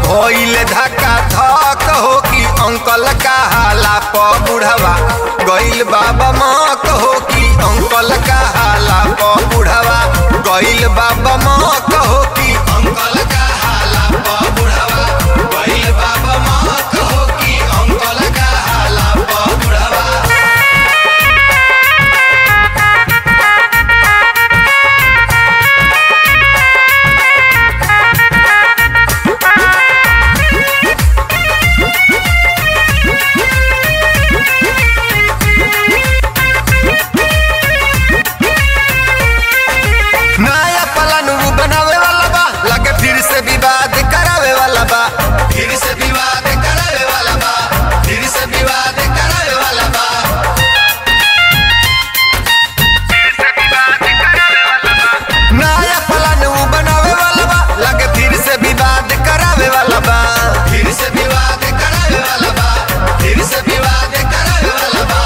भइल धक्का धक हो कि अंकल का हाला प बुढ़वा गइल बाबा मक हो कि अंकल का हाला प बुढ़वा गइल बाबा मक हो कि अंकल का हाला प बुढ़वा गइल बाबा मक हो कि अंकल का हाला प बुढ़वा नया प्लान उ बनावे वाला बा लगे फिर से विवाद करावे वाला बा फिर से विवाद करावे वाला बा फिर से विवाद करावे वाला बा नया प्लान उ बनावे वाला बा लगे फिर से विवाद करावे वाला बा फिर से विवाद करावे वाला बा फिर से विवाद करावे वाला बा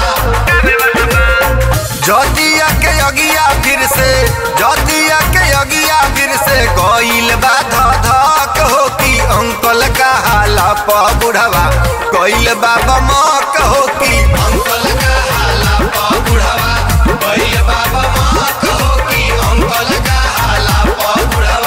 जतिया के यगिया फिर से जतिया के यगिया फिर से गइल बा धक हो कि अंकल का हाला प बुढ़वा गइल बा बमक हो कि अंकल का हाला प बुढ़वा गइल बा बमक हो कि अंकल का हाला प बुढ़वा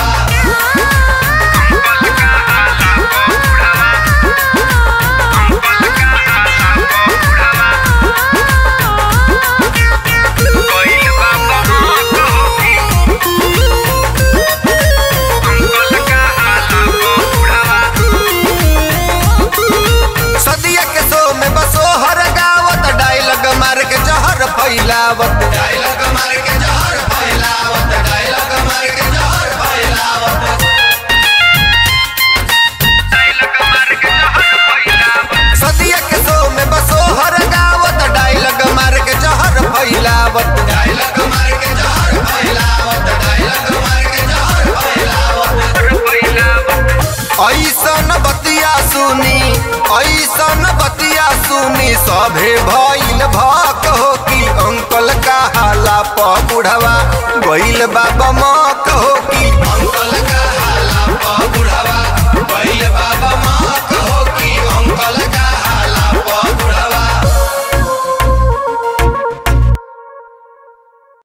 सदिया के सो में बसो हर गावत डायलॉग मार के जहर फैलावत डायलॉग मार के जहर फैलावत डायलॉग मार के जहर फैलावत सदिया के सो में बसो हर गावत डायलॉग मार के जहर फैलावत डायलॉग मार के जहर फैलावत डायलॉग मार के जहर फैलावत ऐसन बतिया सुनी ऐसन बतिया सुनी सभे भइल भक हो कि अंकल का हाला प बुढ़वा गइल बाबा मक हो कि अंकल